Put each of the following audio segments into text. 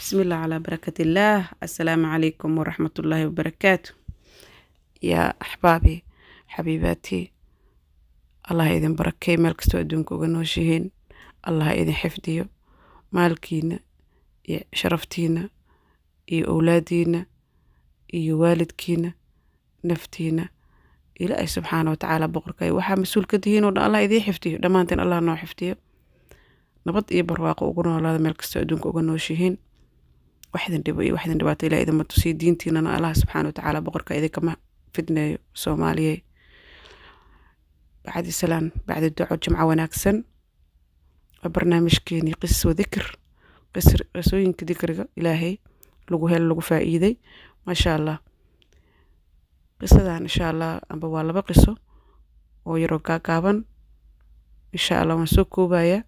بسم الله على بركة الله السلام عليكم ورحمة الله وبركاته يا أحبابي حبيباتي الله إذن بركي مeel kastoo adduunka uga nooshihiin allah idin xifdiyo maalkiina iyo sharaftiina iyo owlaadiina iyo waalidkiina naftiina ilaahay subxaana watacaala boqorkay waxaa mas-uul ka tihiin oo dhan allah idiin xifdiyo dhammaanteen allah noo xifdiyo nabad iyo barwaaqo ugu noolaada meel kastoo adduunka uga nooshihiin waxdin dhibo iyo waxdin dhibaato ilaah idinma tusiyo diintiinana allah subxaana watacaala boqorka idinkama fidneeyo soomaaliyey bacdi salaan bacdi duco jimco wanaagsan waa barnaamijkeenii qisas wa dikr qisooyinka dikriga ilaahay lagu helo lagu faa'iiday maasha allah qisadan insha allah amba waa laba qiso oo yaroo gaagaaban insha allah waan soo koobayaa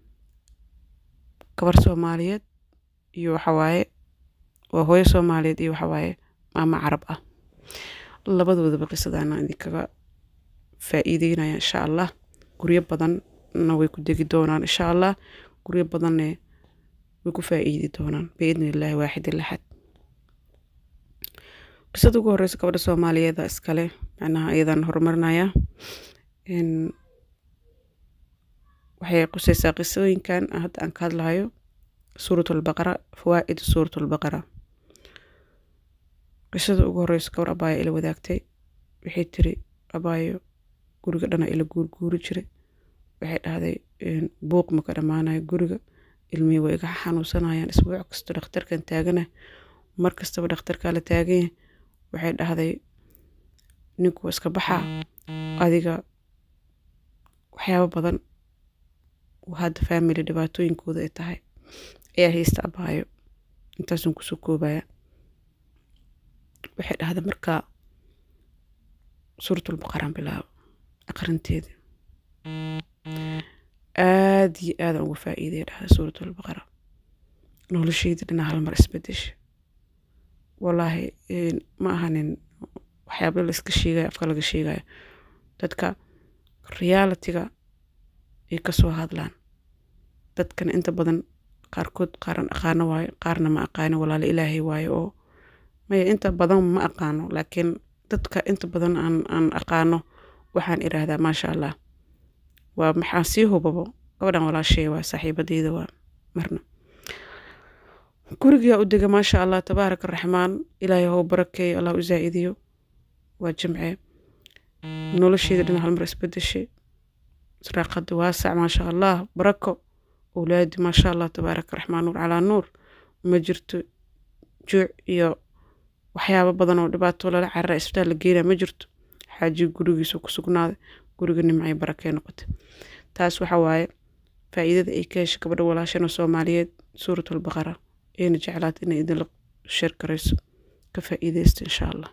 gabar soomaaliyeed iyo waxawaaye waa hooyo soomaaliyeed iyo waxawaaye maamo carab ah labadoodaba qisadana idinkaga faa'iideynaya insha allah guryo badanna way ku degi doonaan insha allah guryo badanne way ku faa'iidi doonaan biidni illaahi waaxid ilaxad qisada ugu horeysa gabadha soomaaliyeeda iskale macnaha iyadan horumarinaya waxay quseysaa qisooyinkan hadda aan ka hadlahayo suurat albaqara fawaa'id suurat albaqara qisada ugu horeysa gabar abaayo ila wadaagtay waxay tiri abaayo guriga dhana ila guurguuri jiray waxay dhahday buuq maka dhammaanayo guriga ilmihii way iga xanuunsanayaan isbuuc kasta dhakhtarkan taagana mar kastaba dhakhtarkaa la taaganya waxay dhahday ninku iska baxaa adiga waxyaabo badan hadda family dhibaatooyinkooda ay tahay ayaa haysta abaayo intaasun kusoo koobaya waxay dhahday markaa suuratulbaqaraan bilaabo aqrinteeda aada iyo aadan uga faa'iidaya dhahda suuratulbaqara nolosheyda dhina hal mar isbedesha wallaahi ma ahanin waxyaaba la iska sheegayo afka laga sheegayo dadka realitiga ay kasoo hadlaan dadkana inta badan qaarkood qaaran aqaano waayo qaarna ma aqaano walaalo ilaahay waayo oo maya inta badan ma aqaano laakiin dadka inta badan aan aan aqaano waxaan iraahdaa maasha allah waa maxaa sii hubabo gabadhan walaashay waa saaxiibadeyda waa marna gurigaa u dega maasha allah tabaaraka araxmaan ilaahay hou barakeeyo allah u zaa'idiyo waa jimce nolosheeda dhina halmar isbedeshay saraaqada waasac maasha allah barako owlaadi maasha allah tabaaraka raxmaan nuur calaa nuur ma jirto juuc iyo waxyaabo badan oo dhibaato lala carara isbitaal la geenaya ma jirto xaaji gurigiisu ku sugnaaday guriga nimcay barakee noqotay taas waxa waaye faa'iidada ay ka heshay gabadha walaashana soomaaliyeed suuratulbaqara ayna jeclaata inay idinla sheer garayso ka faa'iideysta insha allah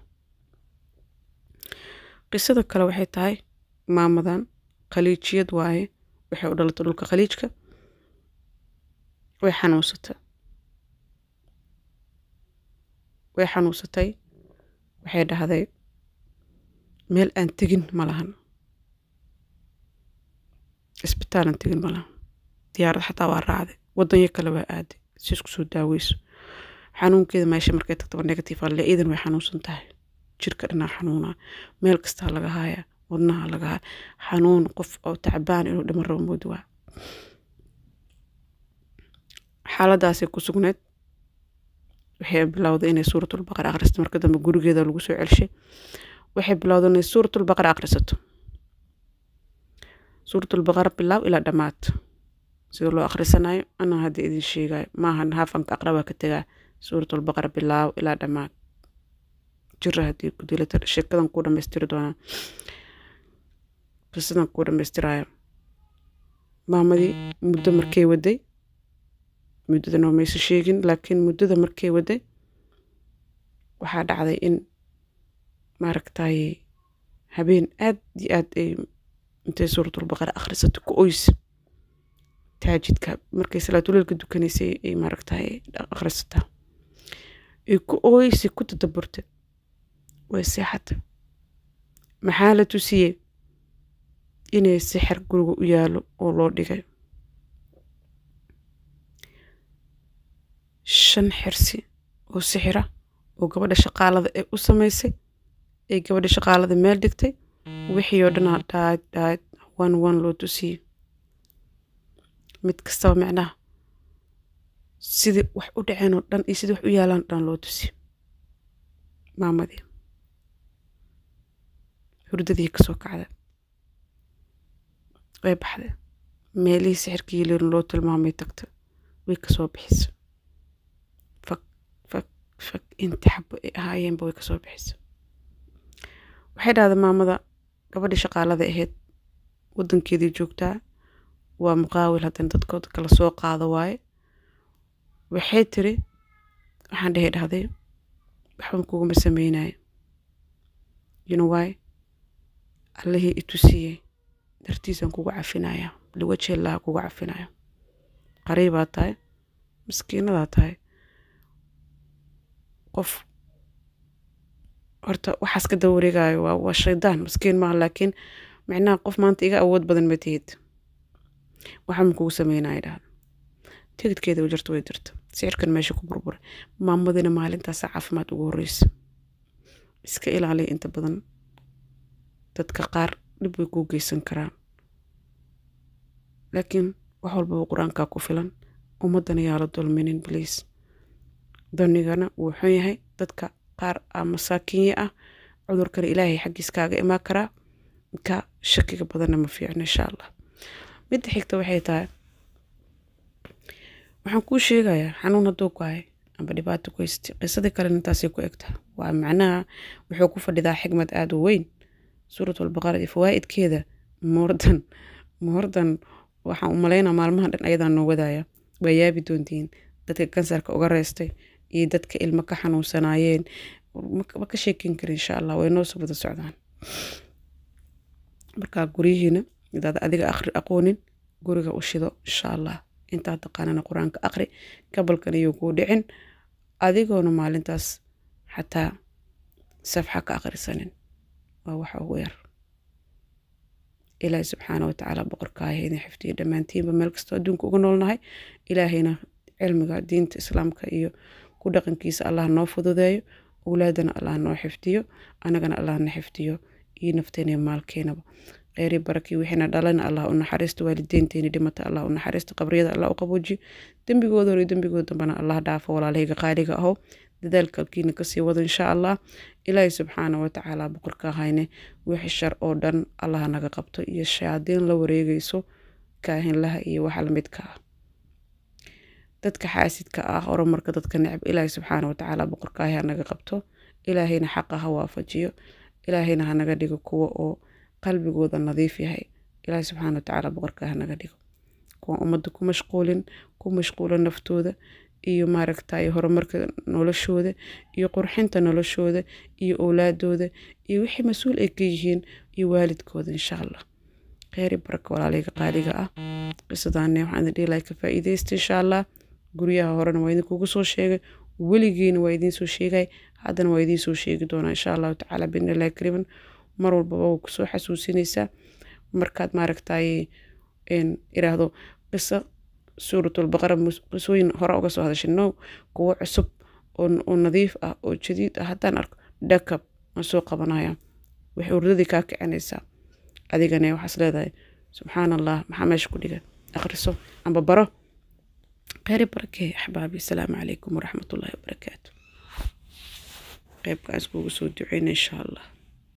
qisada kale waxay tahay maamadan khaliijiyad waaye waxay u dhalatay dhulka khaliijka way xanuunsatay way xanuunsatay waxay dhahday meel aan tegin ma lahan isbitaalan tegin ma lahan diyaarad xataa waa raacday waddanyo kale waa aaday si isku soo daaweyso xanuunkeeda meesha markay tagtaba negative alle iidan way xanuunsan tahay jirka dhanaa xanuunaa meel kastaa laga haaya wadnaha laga haya xanuun qof oo tacbaan inuu dhiman rabo moodi waa xaaladaasay ku sugneed waxay bilowday inay suuratulbaqara akhrisato marka dambe gurigeeda lagu soo celshay waxay bilowday inay suuratulbaqara akhrisato suuratulbaqara bilaaw ilaa dhammaad sida loo akhrisanayo anaa hadda idin sheegayo maahan haafanka aqrabaa ka tegaa suuratulbaqara bilaaw ilaa dhammaad jira haddii ku dilata sheekadan kuu dhamaystiri doonaa qisadan kuu dhamaystirayo maamadii muddo markay waday muddada noo maysa sheegin laakiin muddada markay waday waxaa dhacday in maaragtay habeen aad iyo aad ay intay suuratulbaqara akhrisato ku oysa taajidka markay salaatuleelka dukanaysay ay maaragtay akhrisataa ay ku ooysay ku tadaburtay way seexatay maxaa la tusiyey inay sixir guriga u yaalo oo loo dhigay shan xirsi oo sixira oo gabadha shaqaalada ee u samaysay ee gabadha shaqaalada meel dhigtay wixii oo dhanaa dhaad dhaad wan wan loo tusiyo mid kastaba micnaha sidii wax u dhaceen oo dhan iyo sidii wax u yaalaan dhan loo tusiyo maamadii hurdadii kasoo kacda way baxda meelihii sixirkii lirin loo tilmaamay tagta way kasoo bixisa fak fak fak inta xabo ay ahaayeenba way kasoo bixisa waxay dhahda maamada gabadhii shaqaalada ahayd wadankeedii joogtaa waa muqaawil haddana dadkooda kala soo qaado waaye waxay tiri waxaan dhehay dhahday waxban kuguma sameynayo you know why allihii itusiiyey dartiisaan kugu cafinaya liwajeellaha kugu cafinaya qariibaa tahay maskiinadaa tahay qof horta waxaas ka daba wareegayo waa waa shaydaan maskiin maaha laakiin micnaha qof maanta iga awood badan ma tihid waxaan kugu sameynaya dhahda tigidkeeda u jirta way jirta sicirkan meesha ku burburay maamadina maalintaasa caafimaad ugu horeysa iska ilaaliya inta badan dadka qaar dhib way kuu geysan karaan laakiin wax walbaba qur-aankaa ku filan ummaddana yaa la dulminin bliis danigana wuu xun yahay dadka qaar a masaakiinye ah cudurkana ilaahay xaggiis kaaga imaan karaa ka shakiga badanna ma fiicno insha allah midda xigta waxay tahay waxaan kuu sheegayaa xanuun hadduu ku hay amba dhibaato ku haystay qisadii kalena intaasay ku egtaa waa macnaha wuxuu ku fadhidaa xigmad aada u weyn suurat albaqara iyo fawaa'idkeeda moordan moordan waxaan u malaynaa maalmahan dhan ayadaa noo wadaaya waa yaabi doontiin dadka kansarka uga reystay iyo dadka ilmo ka xanuunsanaayeen ma ka sheekin kara insha allah way noo soo wada socdaan markaa guryihiina midaad adiga akhri aqoonin guriga u shido insha allah intaa taqaanana qur-aanka aqri gabalkan iyo kuu dhicin adigoona maalintaas xataa safxa ka aqrisanin waa waxa ugu yar ilaahay subxaana watacaala boqorkaaya idin xifdiyo dhammaantiinba meel kastoo adduunka uga noolnahay ilaahayna cilmiga diinta islaamka iyo ku dhaqankiisa allah noo fududeeyo owlaadana allah noo xifdiyo anagana allah na xifdiyo iyo nafteena iyo maalkeenaba kheyri barakii wixiina dhalana allah u naxariisto waalideynteeni dhimata allah u naxariisto qabriyada allah u qaboojiyo dembigoodana iyo dembigood dambana allah dhaafo walaalahayga qaaliga aho dadaalkalkiina kasii wado insha allah ilaahay subxaana watacaala boqorka hayne wixii shar oo dhan allah naga qabto iyo shayaadiin la wareegayso kaahinlaha iyo waxa lamidka ah dadka xaasidka ah horumarka dadka necab ilaahay subxaana watacaala boqorkaahi ha naga qabto ilaahayna xaqa ha waafajiyo ilaahayna ha naga dhigo kuwa oo qalbigooda nadiif yahay ilaahay subxaana watacaala boqorkaahi ha naga dhigo kuwa ummadda ku mashquulin ku mashquula naftooda iyo maaragtay horumarka noloshooda iyo qurxinta noloshooda iyo owlaadooda iyo wixii mas-uul ay ka yihiin iyo waalidkooda insha allah kheyri baraka walaalayga qaaliga ah qisadaane waxaan idin dhihi lahay ka faa'iidaysta insha allah guryaha horena waa idinkugu soo sheegay weligiina waa idiin soo sheegay haddana waa idiin soo sheegi doonaa insha allahu tacaala binillahi kariman mar walbaba waa kusoo xasuusinaysaa markaad maaragtay iraahdo qiso suuratulbaqara qisooyin hore uga soo hadashay no kuwo cusub oo nadiif ah oo jadiid ah haddaan arko dhakab waan soo qabanaya waxay urdadii kaa kicinaysaa adigana waxaas leedahay subxaan allah maxaa meesha ku dhiga akhriso amba baro kheyri barakee axbaabi asalaamu calaykum waraxmatullaahi wabarakaatu qeybkaas kuugu soo duceyna insha allah